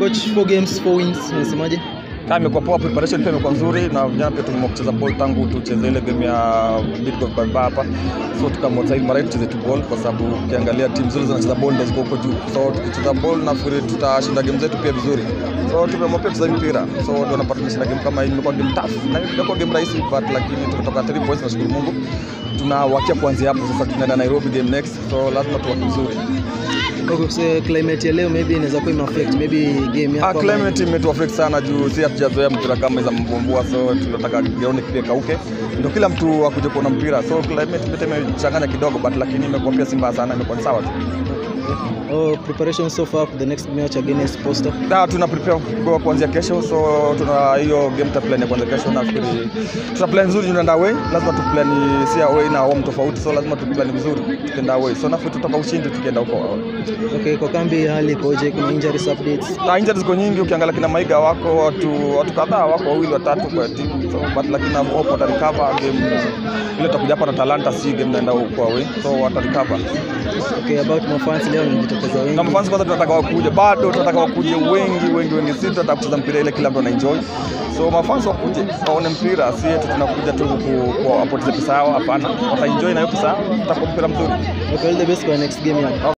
coach, four games, four wins, unasemaje? Kama imekuwa poa, preparation pia imekuwa nzuri, na vijana pia tumeamua kucheza ball tangu tucheze ile game ya Bidco Bamba hapa, so tukaamua sasa hivi mara hii tucheze tu ball, kwa sababu ukiangalia timu zote zinacheza ball ndio ziko huko juu, so tukicheza ball nafikiri tutashinda game zetu pia vizuri, so tumeamua pia kucheza mpira, so ndio napata tumeshinda game kama hii. Imekuwa game tough na imekuwa game rahisi, but lakini tumetoka 3 points, nashukuru Mungu. Tunawakia kuanzia hapo sasa, tunaenda Nairobi game next, so lazima tuwake vizuri. Okay, so climate ya leo maybe inaweza kuwa imeaffect maybe game Ah, yako. climate imetuaffect sana juu si hatujazoea mpira kama za mvua, so tunataka ground pia kauke, ndio kila mtu akuje kuona mpira, so climate pia imechanganya kidogo, but lakini imekuwa pia si mbaya sana, imekuwa ni sawa tu. Oh, preparation so far for the next match against Posta. Na tuna prepare kwa kuanzia kesho, so tuna hiyo game ta plan ya kuanzia kesho. Nafikiri tuna plan nzuri, tunaenda away, lazima tu plan si away na home tofauti, so lazima tu plan vizuri tukienda away, so nafikiri tutatoka ushindi tukienda huko. Okay, kwa kambi hali ikoje? Kuna injuries updates? na injuries ziko nyingi, ukiangalia kina Maiga wako watu watu kadhaa wako wawili watatu kwa timu so, but lakini na hope wata recover game ile tutakuja hapa na Talanta, si game naenda huko away, so wata recover. Okay, about mafans leo wanajitokeza wengi. Na mafans kwanza tunataka wakuje, bado tunataka wakuje wengi wengi wengi, si tunataka kucheza mpira ile kila mtu ana enjoy, so mafans wakuje waone mpira, si eti tunakuja tu ku- kuwapoteza pesa yao, hapana, wata enjoy na hiyo pesa yao, tutakuwa mpira mzuri. Okay, all the best kwa next game yako.